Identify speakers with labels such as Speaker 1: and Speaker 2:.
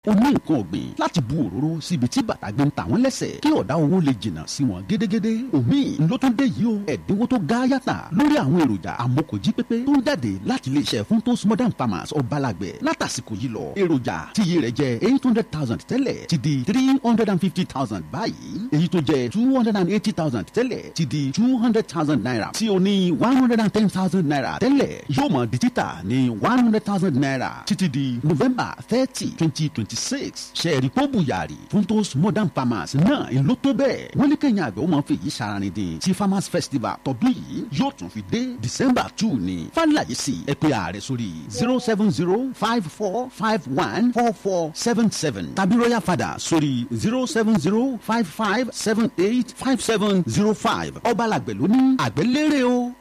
Speaker 1: o ní nǹkan ọ̀gbìn láti bu òróró síbi tí bàtà gbé ń ta wọ́n lẹ́sẹ̀ kí ọ̀dá owó lè jìnnà sí wọn gédégédé omi ló tún dé yìí o ẹ̀dínwó tó ga yàtà lórí àwọn èròjà àmokòjí pépé tó ń jáde láti iléeṣẹ́ fún tos modern farmers ọ̀bálàgbẹ̀ látàsìkò yìí lọ èròjà tí iye rẹ̀ jẹ́ eight hundred thousand tẹ́lẹ̀ ti di three hundred and fifty thousand báyìí èyí tó jẹ́ two hundred and eighty thousand tẹ́lẹ̀ ti di two hundred thousand naira tí o ní one hundred and ten thousand naira tẹ́lẹ̀ yóò mọ̀ di títà ní one hundred thousand naira títí di november thirty twenty twenty twenty six sẹ́ẹ̀rì pọ́bù yàrá fún tos modern farmers náà ń ló tó bẹ́ẹ̀ wọ́n ní kẹ́yìn àgbẹ̀ ó máa fi yìí saranin dín tí farmers festival tọdún yìí yóò tún fi dé december two ni fàlàyé sí ẹ pé ààrẹ sórí zero seven zero five four five one four four seven seven tàbí royal father sórí zero seven zero five five seven eight five seven zero five ọbalàgbẹ̀ ló ní àgbẹ̀ lérè o.